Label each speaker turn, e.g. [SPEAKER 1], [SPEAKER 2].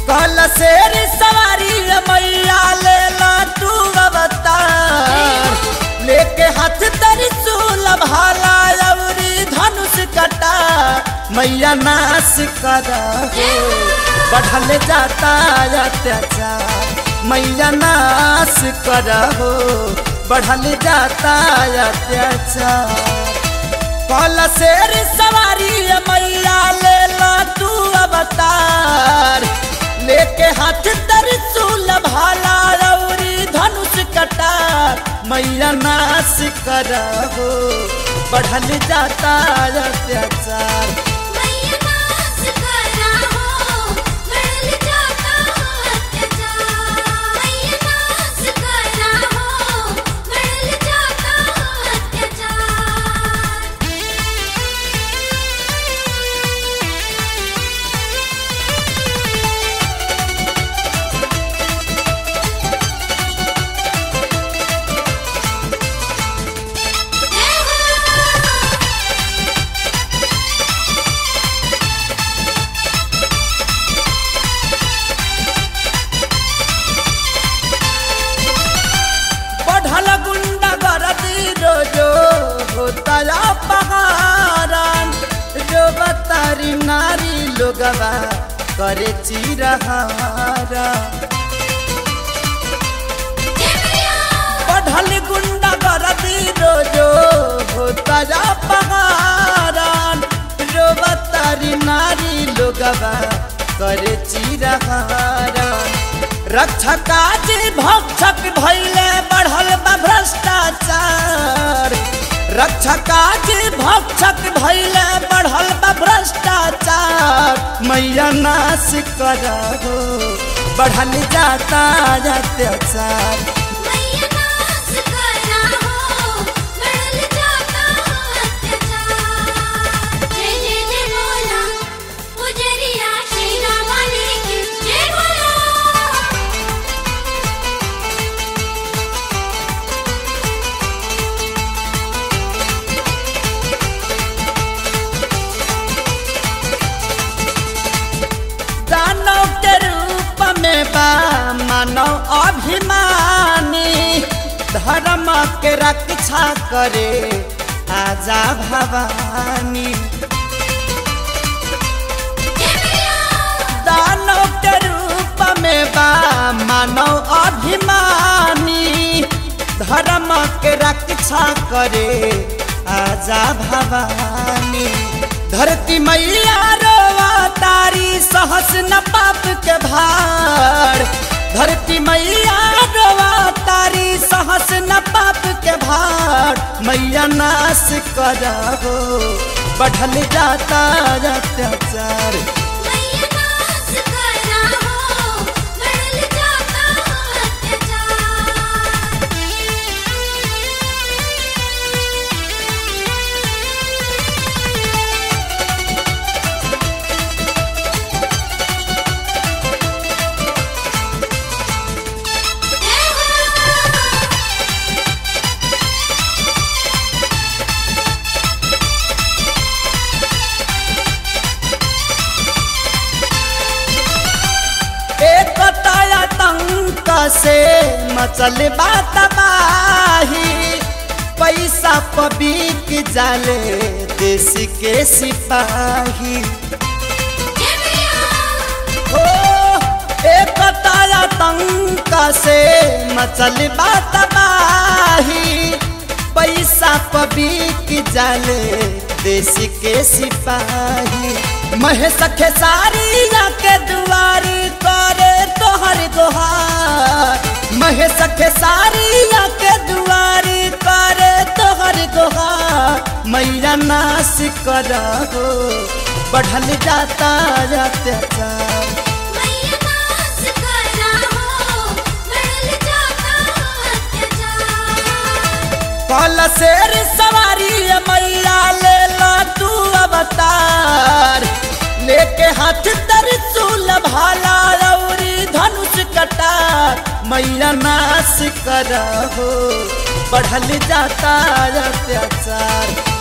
[SPEAKER 1] कल शेर सवारी मैया ले ला तू अवतार लेके हाथ त्रिशूल भाला अउरी धनुष कटा मैया नाश कर बढ़ल जाता अत्याचार मैया नाश कर बढ़ल जाता अत्याचार कल शेर सवारी मैया ले ला तू अवतार लेके हाथ त्रिशूल भाला रौरी धनुष कटार मैया नाश करहो बढ़ल जाता अत्याचार
[SPEAKER 2] मैया नाच करा हो बढ़ल जाता अत्याचार मैया नाच करा हो बढ़ल जाता अत्याचार
[SPEAKER 1] बढ़ल गुंडा गरदी रोजो होता पहाड़न जो बतारी नारी लोगवा करे चिरहारा बढ़ल गुंडा गरदी रोजो होता पहाड़न जो बतारी नारी लोगवा करे चिरहारन रक्षा काज भक्षक भैले बढ़ल बा भ्रष्टाचार रक्षा काज भक्षक भैले बढ़ल बा भ्रष्टाचार मैया नाश करहो बढ़ल जाता अत्याचार
[SPEAKER 2] मैया नाच करा हो बढ़ल जाता अत्याचार जय जय जय बोला पुजरिया श्री रामानी की जय बोला
[SPEAKER 1] दानव के रूप में बा मानव अभिमानी धर्म के रक्षा करे आजा भवानी दानव के रूप में बा मानव अभिमानी धर्म के रक्षा करे आजा भवानी धरती मैया रोवा तारी सहस न पाप के भार धरती मैया रोवा तारी सहस न पाप के भार मैया नाश करहो बढ़ल जाता अत्याचार
[SPEAKER 2] मैया नाच करा हो बढ़ल जाता अत्याचार
[SPEAKER 1] एक आतंक से मचल बात बाही पैसा पबीक जाले देश के सिपाही हो एक आतंक से मचल बात बाही पैसा पबीक जाले देश के सिपाही महेश खेसारिया के दुआरी करे तोहर दोहार महेश खेसारिया के दुआरी करे तोहर दोहार मैया नाश करहो बढ़ल जाता अत्याचार
[SPEAKER 2] मैया नाच करा हो बढ़ल जाता अत्याचार
[SPEAKER 1] कल शेर सवारी मैया ले ला तू अवतार लेके हाथ त्रिशूल भाला रौरी धनुष कटार मैया नाश करहो बढ़ल जाता अत्याचार